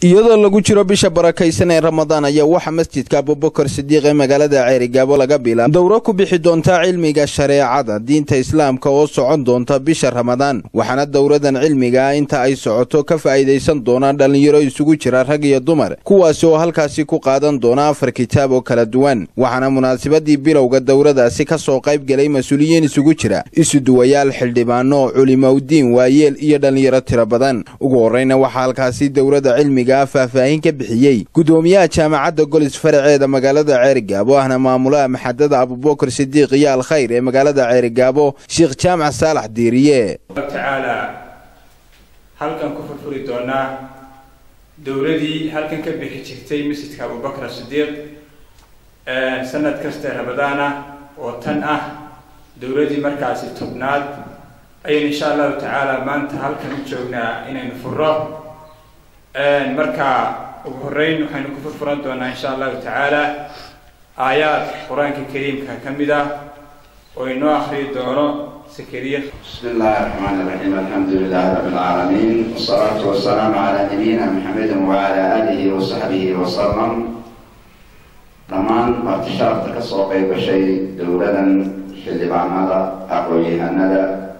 iyadoo lagu jiro bisha barakaysan ee ramadaan ayaa waxaa masjidka abubakar sidiiq ee magaalada ceerigaabo laga bilaab dowro ku bixi doonta cilmiga shareecada diinta islaamka oo socon doonta bisha ramadaan waxaana dowradan cilmiga ah inta ay socoto ka faa'iidaysan doonaan dhallinyaro isugu jira rag iyo dumar kuwaasi oo halkaasi ku qaadan doona afar kitaab oo kala duwan waxaana munaasabadii bilowga dowradaasi ka soo qayb gelay mas-uuliyiin isugu jira isuduwayaal xildhibaano culimaudiin waayeel iyo dhallinyaro tiro badan ugu horreyna waxaa halkaasi dowrada cilmiga faahfaahin ka bixiyey gudoomiyaha jaamacadda golis faraceeda magaalada ceerigaabo ahna maamulaha maxadada abubakar sidiiq iyo alkhayr ee magaalada ceerigaabo sheekh jaamac saalax diiriye tacaala halkan ku furfuri doonaa dowladii halkan ka bixi jirtay masjidka abubakar sidiiq sanad kaste ramadaana oo tan ah dowladii markaasi tobnaad ayaynu insha allahu tacaala maanta halkan u joognaa inaynu furo marka ugu horeyn waxaynu ku furfuran doonaa insha allahu tacaala aayaad qur-aanka kariimka ka mid ah oo inoo akriyi doono sakariya بسم الله الرحمن الرحيم الحمد لله رب العالمين والصلاة والسلام على نبينا محمد وعلى آله وصحبه وسلم dhammaan martishaarta ka soo qayb gashay dowladan xildhibaanada aqoon-yahanada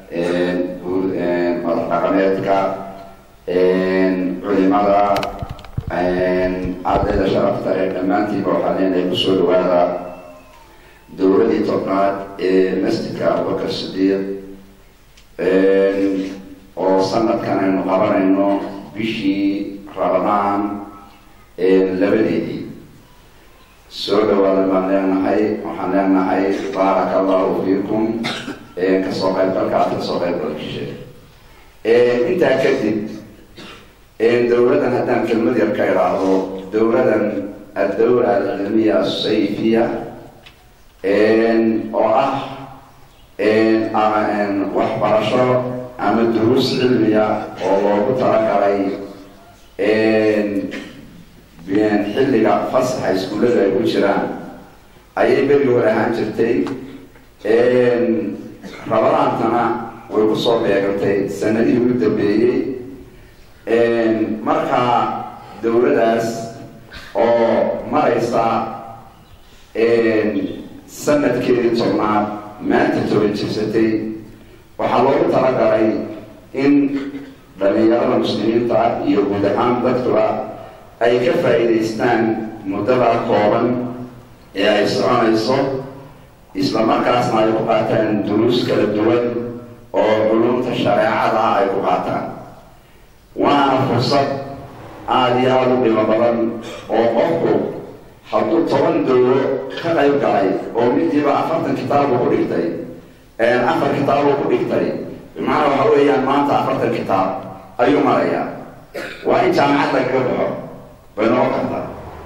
madax dhaqameedka culimada ardayda sharafta ee dhammaantiiba waxaa leenahay kusoo dhawaada dowladii tobnaad ee masjidka abubakar sidiiq oo sanadkan aynu qabanayno bishii ramadaan labadeedii soo dhawaada baan leenahay waxaan leenahay baaraka allahu fiikum kasoo qaybgalka aad kasoo qaybgalkishe intaa kadib dowladan haddaan kelmad yar ka idhaahdo dowladan addawla alcilmiya asayfiya oo ah waxbarasho ama duruus cilmiya oo loogu talagalay xilliga fasaxa iskuullada ay ku jiraan ayay berigi hore ahaan jirtay rabadaantana way kusoo beegantay sanadihii ugu dambeeyey marka dowladaas oo maraysa sanadkeedii tobnaad maanta toban jirsatay waxaa loogu talagalay in dhalinyarada muslimiinta iyo guud ahaan dadkuba ay ka faa'iidaystaan muddada kooban ee ay soconayso isla markaasna ay ku qaataan duruus kala duwan oo culumta shareecada ah ay ku qaataan waana fursad aada iyo aada u dhimo badan oo qofku hadduu toban dowlo ka qayb galay oo midiiba afartan kitaabu ku dhigtay afar kitaabu ku dhigtay bimacnaa waxa weeyaan maanta afartan kitaab ayuu marayaa waa in jaamacad lagaga baxo bay noqon kartaa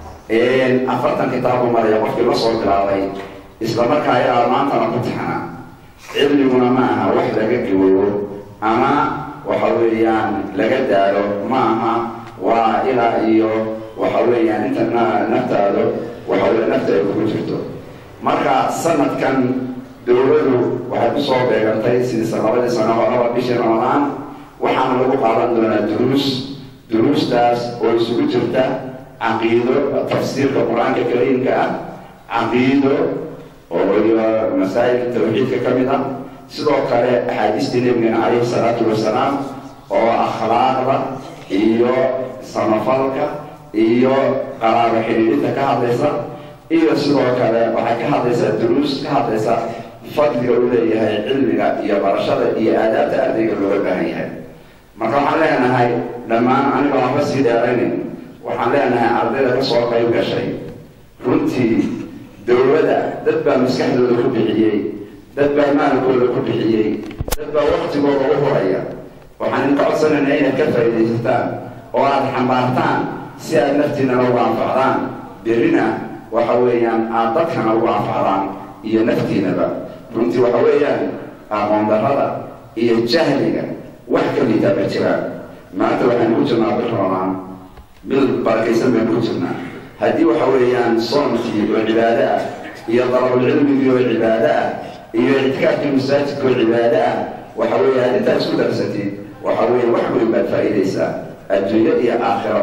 afartan kitaabu maraya qofkii la soo bilaabay isla markaa ayaa maantana ku taxna cilmiguna ma aha wax laga gawoobo ama waxa weeyaan laga daalo ma aha waa ilaa iyo waxa weeyaan inta naftaado waxa wey nafta ay kugu jirto marka sanadkan dowladu waxay kusoo beegantay sidii sanabadii sano horaba bishii ramadaan waxaana lagu qaadan doonaa duruus duruustaas oo isugu jirta caqiido tafsiirka qur-aanka kariimka ah caqiido oo iyo masaa'il tawxiidka ka mid ah sidoo kale axaadiistii nebigana calayhi salaatu wasalaam oo akhlaaqda iyo samafalka iyo qaraabo xidhiidhinta ka hadlaysa iyo sidoo kale waxay ka hadlaysaa duruus ka hadlaysa fadliga uu leeyahay cilmiga iyo barashada iyo aadaabta ardayga looga baahan yahay marka waxaan leenahay dhammaan anigoo aanba sii dheeraynin waxaan leenahay ardayda kasoo qayb gashay runtii dowladda dad baa maskaxdooda ku bixiyey dad baa maalkooda ku bixiyey dad baa waktigooda u huraya waxaan idinka codsanaynaa inaad ka faa'iidaysataan oo aada xambaartaan si aad naftiinana ugu anfacdaan berrina waxa weeyaan aada dadkana ugu anfacdaan iyo naftiinaba runtii waxa weeyaan aqoon darrada iyo jahliga wax ka liitaa ma jiraan maanta waxaynu ku jirnaa bil ramadaan bil barakaysan baynu ku jirnaa haddii waxa weeyaan soomkii oo cibaado ah iyo dalabulcilmigii oo cibaado ah iyo ictikaafkii masaajidka oo cibaado ah waxa weeye aad intaa isku darsatid waxa weeye wax weyn baad faa'iidaysaa adduunya iyo aakhiraba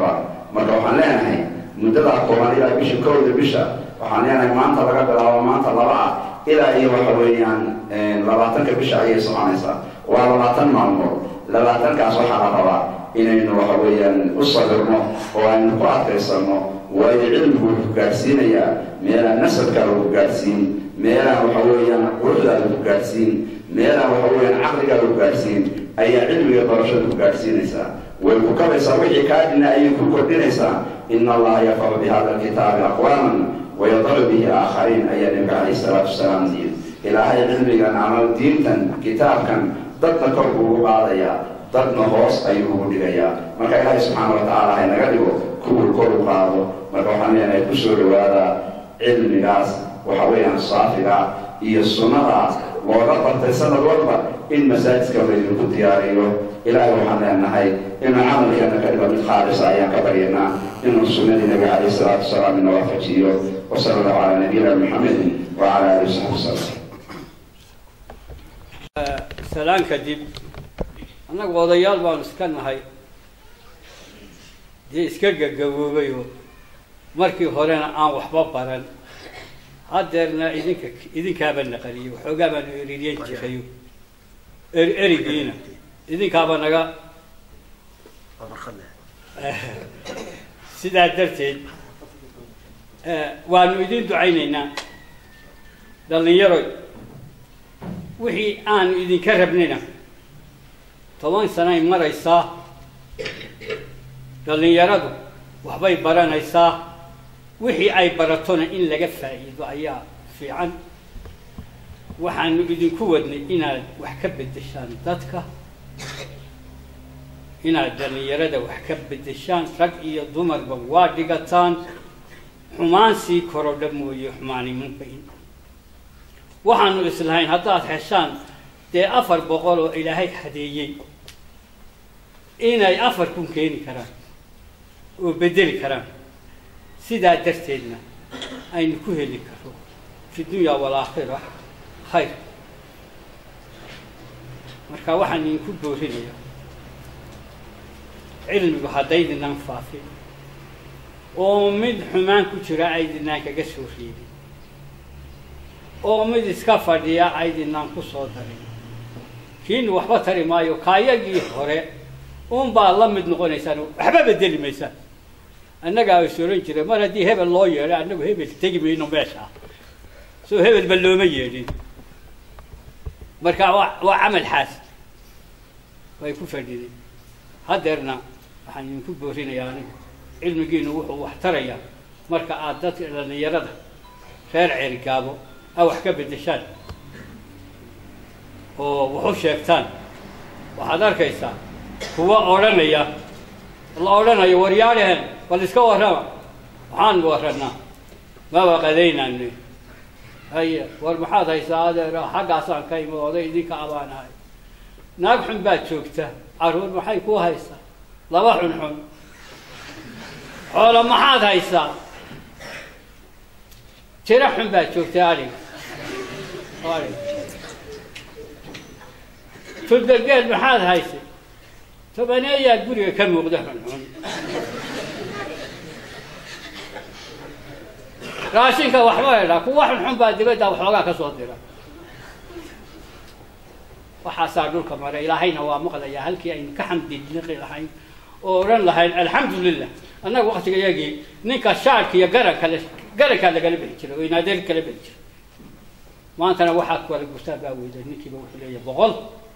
marka waxaan leenahay muddadaa kooban ilaa bisha kowda bisha waxaan leenahay maanta laga bilaabo maanta laba ah ilaa iyo waxa weeyaan labaatanka bisha ayay soconaysaa waa labaatan maalmood labaatankaas waxaa la rabaa inaynu waxa weeyaan u sabirno oo aynu ku adkaysano waayo cilmigu wuxuu gaadhsiinayaa meelaan nasabkaa lagu gaadhsiin meelaan waxa weeyaan quruxdaa lagu gaadhsiin meelaan waxa weeyaan caqligaa lagu gaadhsiin ayaa cilmiga barashada ku gaadhsiinaysaa way ku kabaysaa wixii kaa dhina ayay ku kordhinaysaa ina allaha yarfacu bihada alkitaabi aqwaaman wayadacu bihi aakhariin ayaa nabiga calayhi salaatu wasalaam diid ilaahay cilmigan ama diintan kitaabkan dadna kor buu ugu qaadayaa dadna hoos ayuu ugu dhigayaa marka ilaahay subxaana wa tacaala hay naga dhigo kuwuu kor u qaado marka waxaan leenahay kusoo dhawaada cilmigaas waxa weeyaan saafiga iyo sunnada looga bartay sanad walba in masaajidka laydinku diyaariyo ilaahay waxaan leenahay inuu camalkeena ka dhigo mid khaalisa ayaan ka baryanaa inuu sunnadii nabi calayhi salaatu wasalaam ina waafajiyo wasala allahu calaa nabiyina maxamedin wacala alihi wasaxbi wasalam salaan kadib annagu odayaal baanu iska nahay dee iska gagaboobayoo markii horena aan waxba baran haddeerna idinka idinkaaba naqaliyo waxoogaa baanu eririyan jirayo er erigiina idinkaaba naga sidaa darteed waanu idin ducaynaynaa dhallinyaroy wixii aanu idinka rabnina toban sanay maraysaa dhallinyaradu waxbay baranaysaa wixii ay baratona in laga faa'iido ayaa fiican waxaanu idinku wadnay inaad wax ka beddeshaan dadka inaad dhallinyarada wax ka beddeshaan rag iyo dumarba waa dhigataan xumaan sii korodha mooye xumaanimanba in waxaanu islahayn haddaad heshaan dee afar boqol oo ilaahay hadeeyey inay afar kun keeni karaan oo beddeli karaan sidaa darteedna aynu ku heli karo fi dunya walaakhira khayr marka waxaan idinku boorinayaa cilmigu haddaydinaan faafin oo mid xumaan ku jira aydinaan kaga soo reebin oo mid iska fadhiya aydinaan ku soo darin kiinu waxba tari maayo kaayagii hore unbaa la mid noqonaysaan waxba bedeli maysaan annagaa is oran jira mar haddii hebel loo yeedho annagu hebel tegi mayno meesha soo hebelba looma yeedhin marka waa waa camal xaas way ku fadhiday haddeerna waxaan idinku boorinayaa anigu cilmigiinu wuxuu wax tarayaa marka aad dadka dhallinyarada reer ceerigaabo a wax ka beddeshaan oo waxu sheegtaan waxaad arkaysaa kuwa odhanaya la odhanayo waryaadhehen bal iska warrama waxaan warranaa maba qadaynane haye war maxaad haysaa adeero xaggaasaan ka imi oday idinka abaan ahay naag xun baad joogta carruur maxay ku haysaa laba xun xun xoolo maxaad haysaa tiro xun baad joogta adhig adhig tudbergeed maxaad haysay tobaneeyaa guriga ka muuqda xunxun raashinka waxba hedhaa kuwa xunxun baa dibadda waxoogaa ka soo dira waxaasaa dhulka maray ilaahayna waa maqlayaa halkii aynu ka xamdiliqi lahayn oo odhan lahayn alxamdu lilah annaga waktiga yagii ninka shaarka iyo garanka le garankaa lagala bixi jiray oo inaadeer kala bixi jiray maantana waxaad kala gurtaa baa weyda ninkiiba wuxuu leeyahay boqol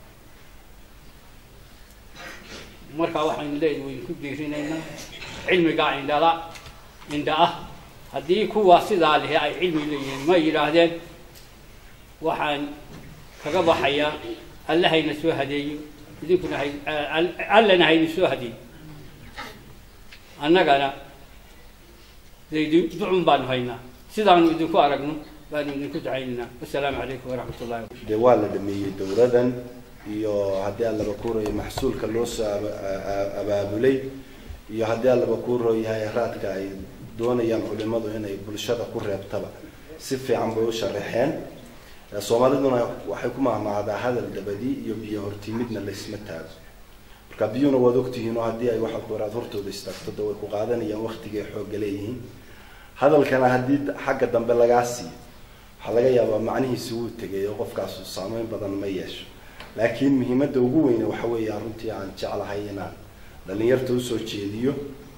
markaa waxaynu leedahay waynu ku diirinaynaa cilmigaa indhala indha ah haddii kuwa sidaa lehe ay cilmi leeyihiin ma yidhaahdeen waxaan kaga baxayaa alle hayna soo hadeeyo idinkuna hay allana hayna soo hadeeyo annagana daydi ducun baanu haynaa sidaanu idinku aragno baanu idinku ducaynaynaa wasalaamu calaykum waraxmat ullahi dee waa la dhameeyey dowladan iyo haddii aan laba kuurayo maxsuulka loo soo abaabulay iyo haddii aan laba kuuroo yahay raadka ay doonayaan culimadu inay bulshada ku reebtaba si fiican bay u sharaxeen soomaaliduna waxay ku mahmahdaa hadal dabadi iyo biyo hortimidna laysma taago marka biyuuna waad ogtihiin oo haddii ay waxa ku yaraad hortooda istaagto de way ku qaadanayaan waktigay xoogga leeyihiin hadalkana haddii xagga dambe lagaa siiyo waxaa laga yaabaa macnihiisi wuu tegay oo qofkaasu saameyn badan ma yeesho laakiin muhiimadda ugu weyne waxa weeya runtii aan jeclahay inaan dhalinyarta usoo jeediyo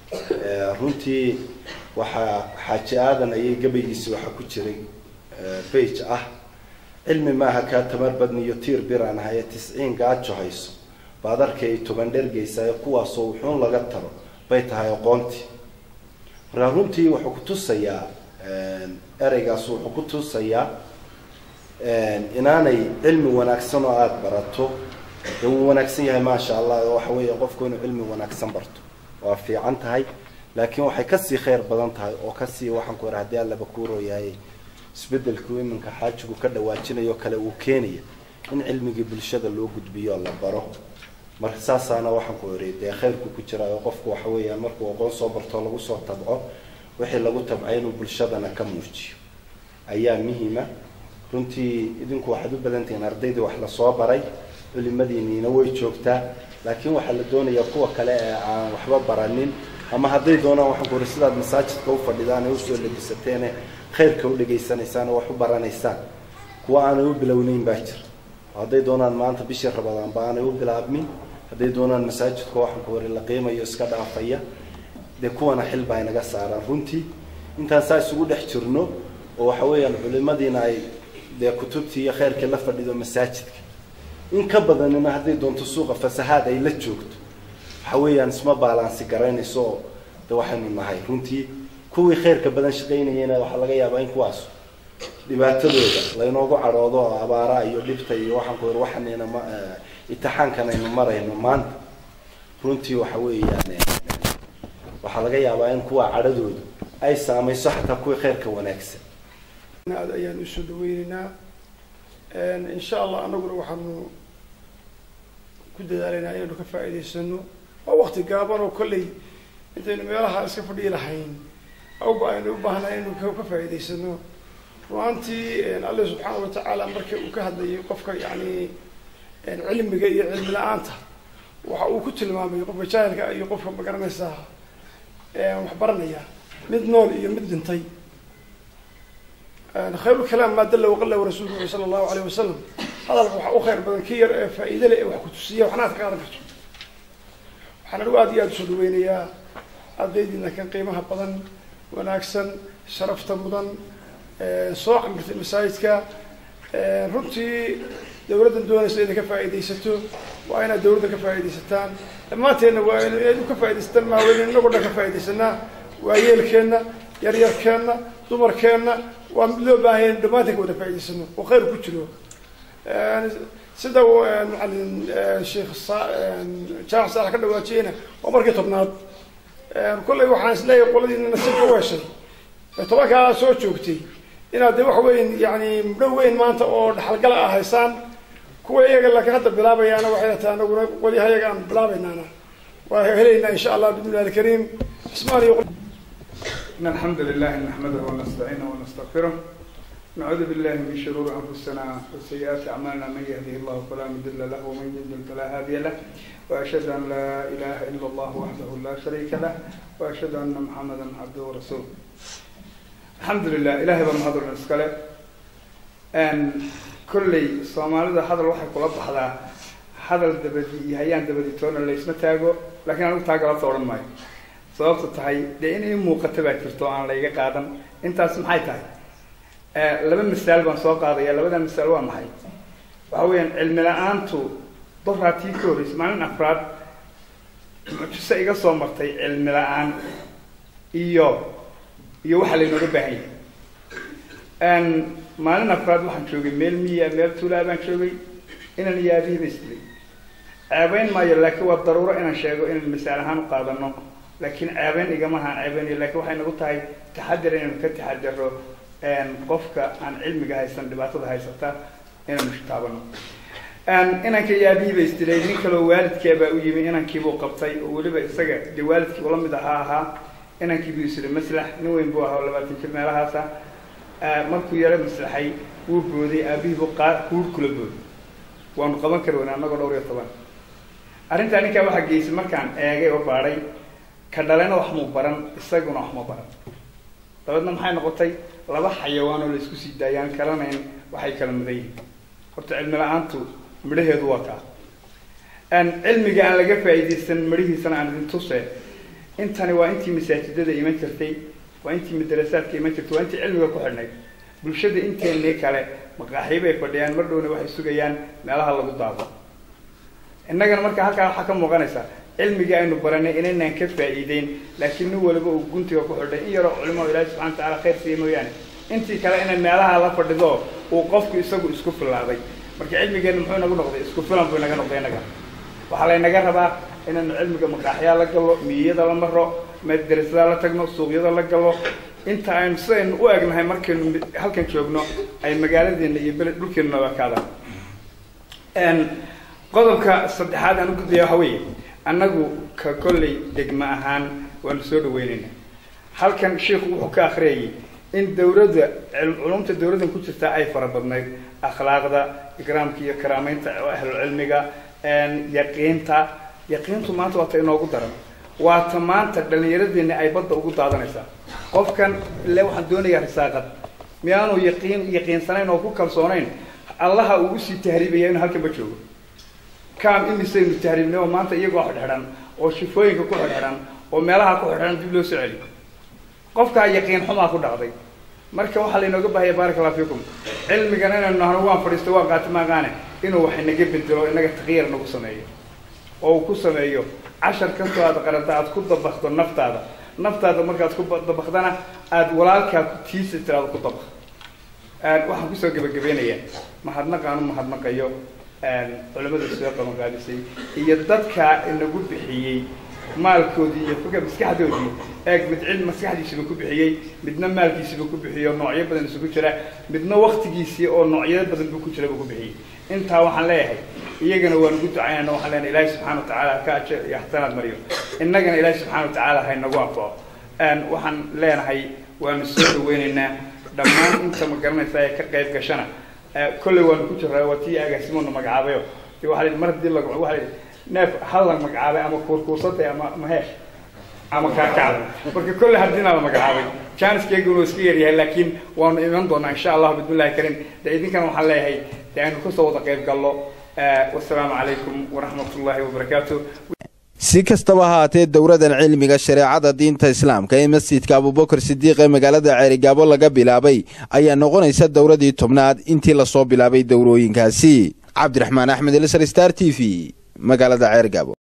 runtii waxaa xaaji aadan ayay gabaygiisi waxaa ku jiray bage ah cilmi maaha kaa tamar badniyo tiir biraan ahaye tisciin gaajo hayso baad arkay toban dhergeysayo kuwaasoo wuxuun laga taro bay tahay aqoontii markaa runtii wuxuu ku tusayaa ereygaas wuxuu ku tusayaa inaanay cilmi wanaagsan oo aada barato dee wuu wanaagsan yahay maasha allah oo waxa weeye qofku inuu cilmi wanaagsan barto waa fiican tahay laakiin waxay kasii khayr badan tahay oo kasii waxaan ku ira haddii allaba kuurooyahay isbedelku iminka xaajigu ka dhawaajinayo kale uu keenaya in cilmigii bulshada loo gudbiyo la baro marka saasaana waxaan ku iri dee khayrku ku jira oo qofku waxa weeyaan markuu aqoon soo barto lagu soo tabco wixii lagu tabcay inuu bulshadana ka muujiyo ayaa muhiima runtii idinku waxaad u badantihiin ardaydii wax lasoo baray culimadiiniina way joogtaa laakiin waxaa la doonayaa kuwa kale ee aan waxba baranin ama hadday doonaan waxaan ku iri sidaad masaajidka u fadhidaan ee usoo labisateene khayrka u dhegaysanaysaan oo wax u baranaysaan kuwa aanay u bilownayn baa jira hadday doonaan maanta bishii rabadaanba aanay u bilaabmin hadday doonaan masaajidka waxaan ku iri la qiimayo iska dhaafaya dee kuwana xil baa inaga saaraan runtii intaan saa isugu dhex jirno oo waxa weeyaan culimadiina ay dee kutubtii iyo khayrkii la fadhido masaajidka in ka badanina hadday doonto suuqa fasahaad ay la joogto waxa weeyaan isma baalaansi garaynayso oo de waxaynu nahay runtii kuwii khayrka badan shaqaynayena waxaa laga yaabaa in kuwaas dhibaatadooda laynoogu cadhoodo oo abaara iyo dhibta iyo waxaan ku waxanayna ma itixaankan aynu marayno maanta runtii waxa weeyaan waxaa laga yaabaa in kuwa cadhadooda ay saamayso xataa kuwii khayrka wanaagsan aad ayaan usoo dhaweyneynaa insha allah anaguna waxaanu ku dadaalaynaa inaynu ka faa'iidaysano waa wakti gaaban oo kolley intaynu meelaha iska fadhiyi lahayn awba aynu u baahnahay inaynu ka faa'iidaysano ruaantii alle subxaana watacaala markii uu ka hadlayay qofka yani cilmiga iyo cilmi la-aanta waxa uu ku tilmaamay qofka jaahilka iyo qofka magaranaysaa wax baranaya mid nool iyo mid dhintay khayr lkalaam maa dalla waqala rasuulku sala allahu alayh wasalam hadalka waxaa u khayr badan ki yar ee faa'iide leh ee wax kutusiya waxna ad ka qaadan karto waxaan anigu aad iyo aada usoo dhaweynayaa ardaydiina kan qiimaha badan wanaagsan sharafta mudan soo camirtay masaajidka runtii dawladdan doonaysa inay ka faa'iidaysato waa inaad dawladda ka faa'iidaysataan dhammaanteenna waa inaad ka faaidaysataan maa weyne inagoo dhan ka faaidaysanaa waayeelkeenna yaryarkeenna dumarkeenna waa mid loo baahanya inu dhammaanteen ka wada faa'idaysano oo khayr ku jiro sida macalin sheekh jaamac saalax ka dhawaajiyeyna waa markii tobnaad kollay waxaan isleeyahay qoladiina nasiibka u heshay tobankaa soo joogtay inaad de waxa weyn yani mudho weyn maanta oo dhaxalgala ah haysaan kuwa iyaga laakiin hadda bilaabayaana waxay tahay anaguna qolyaha iyaga aan bilaabaynaana waa helaynaa insha allah bismillahi alkariim cismaan iyo إن الحمد لله نحمده ونستعينه ونستغفره نعوذ بالله من شرور أنفسنا وسيئات أعمالنا من يهده الله فلا مضل له ومن يضلل فلا هادي له وأشهد أن لا إله إلا الله وحده لا شريك له وأشهد أن محمدا عبده ورسوله الحمد لله إلهي بمهضر نسكله أن كل صومالي هذا الواحد كل هذا هذا الدبدي هيان دبدي تونا اللي اسمه تاجو لكن أنا تاجو لا صورن ماي sababta tahay dee inay muuqato baa jirto aan layga qaadan intaas maxay tahay laba misaal baan soo qaadaya labada misaal waa maxay waxa weeyaan cilmi la-aantu doraatii ka horreysay maalin afraad mucjise iga soo martay cilmi la-aan iyo iyo waxa laynooga baahan yahay maalin afraad waxaan joogay meel miya meel tuulaa baan joogay inaan yaadihiba isdilay ceebeyn maayo laakiin waa daruuro inaan sheego inaan misaal ahaan u qaadano laakiin ceebeyn igama ahaan ceebeynayo lakin waxay nagu tahay taxadir inaynu ka taxadiro qofka aan cilmiga haysan dhibaatada haysata inaynu taabano inanka yaabihiiba isdilay nin kaleo waalidkeebaa u yimi inankiibuu qabtay oo weliba isaga dee waalidkii ula mid ahaa ahaa inankiibuu isiri maslax nin weyn buu ahaa oo labaatan jir meelahaasa markuu yaro maslaxay wuu booday aabihiibuu qaa kuur kula booday waanu qaban kari weyna annagoo dhowr iyo toban arrintaa ninkaa waxaa geysay markaan eegay oo baadhay ka dhalena wax muu baran isaguna wax ma baran dabeedna maxay noqotay laba xayawaan oo la isku sii daayaan kalanayn waxay kala mudan yihiin horta cilmi la-aantu midhaheedu waa kaa cilmiga aan laga faa'iidaysan midhihiisana aan idin tuse intani waa intii masaajidada iman jirtay waa intii madarasaadka iman jirtay waa intii cilmiga ku xidhnayd bulshada inteennii kale maqaaxiibay fadhiyaan mar dhowna waxay sugayaan meelaha lagu daabo innagana marka halkaa waxaa ka muuqanaysa cilmigii aynu baranay inaynaan ka faa'iideyn laakiin nin waliba uu guntiga ku xidhay in yaroo culimada ilaahi subxana wa tacala khayr siiya mooyaane intii kale inay meelaha la fadhido uu qofku isagu isku filaaday marka cilmigeenna muxuu inagu noqday isku filan buu inaga noqday innaga waxaa laynaga rabaa inaynu cilmiga maqaaxyaa la gallo miyiyada la maro madarasada la tagno suuqyada la gallo inta aynu sidaynu u egnahay markaynu halkan joogno ay magaaladeena iyo bele dhulkeenu nabakaadaan qodobka saddexaad aan u gudbaya waxa weeye annagu ka kolley degma ahaan waanu soo dhaweynayna halkan sheikhu wuxuu ka akriyayay in dawladda culumta dawladdan ku jirta ay fara badnayd akhlaaqda ikraamka iyo karaameynta ahlulcilmiga yaqiinta yaqiintu maanta waa ta inoogu daran waa ta maanta dhallinyaradeena ay badda ugu daadanaysaa qofkan ile waxaan doonayaa risaaqad miyaanu yaqiin yaqiinsanayn oo ku kalsoonayn allaha uu usii tahriibaya inuu halkan ma joogo kaam imisaynu tahriibnay oo maanta iyagoo xidhxidhan oo shifooyinka ku xidhxidhan oo meelaha ku xidhxidhan dib loo soo celi qofkaa yaqiin xumaa ku dhacday marka waxaa laynooga baahaya baaraka allah fiikum cilmigan inaynu nahno waan fadhiisto waan qaati maaqaane inuu wax inaga bedelo inaga takyiir nagu sameeyo oo uu ku sameeyo cashar kastoo aad qaranta aad ku dabakdo naftaada naftaada markaad ku dabakdana aada walaalkaa ku tiisa tiraado ku dabak waxaan kusoo gebagabeynayaa mahadnaqaan u mahadnaqayo culimada soo qabanqaadisay iyo dadkaa inagu bixiyey maalkoodii iyo fika maskaxdoodii eeg mid cilmi maskaxdiisiba ku bixiyey midna maalkiisiba ku bixiyo noocyo badan isugu jira midna waktigiisii oo noocyo badan bu ku jira bu ku bixiyey intaa waxaan leeyahay iyagana waan ugu ducaynana waxaan leenahay ilaahi subxana wa tacaala ka ajar iyo axsanaad mariyo innagana ilaahi subxana wa tacaala haynagu anfaco waxaan leenahay waanu soo dhaweyneynaa dhammaan inta ma garanaysa ee ka qayb gashana kolley waanu ku jiraa waa tii agaasimoona magacaabayo de waa la mar hadii la waa neef hal la magacaabay ama kuurkuursatay ama maheesh ama kaakacda marka kolley haddiina la magacaabay janiskeygun iska yaryahay laakiin waanu iman doonaa insha allahu bismillahi karim de idinkana waxaan leeyahay de aynu kasoo wada qayb gallo wasalaamu calaykum waraxmat ullahi wabarakaatu si kastaba haatee dowladan cilmiga shareecada diinta islaamka ee masjidka abubakar sidiiq ee magaalada ceerigaabo laga bilaabay ayaa noqonaysa dowladii tobnaad intii lasoo bilaabay dowrooyinkaasi cabdiraxmaan axmed elsar star t v magaalada ceergaabo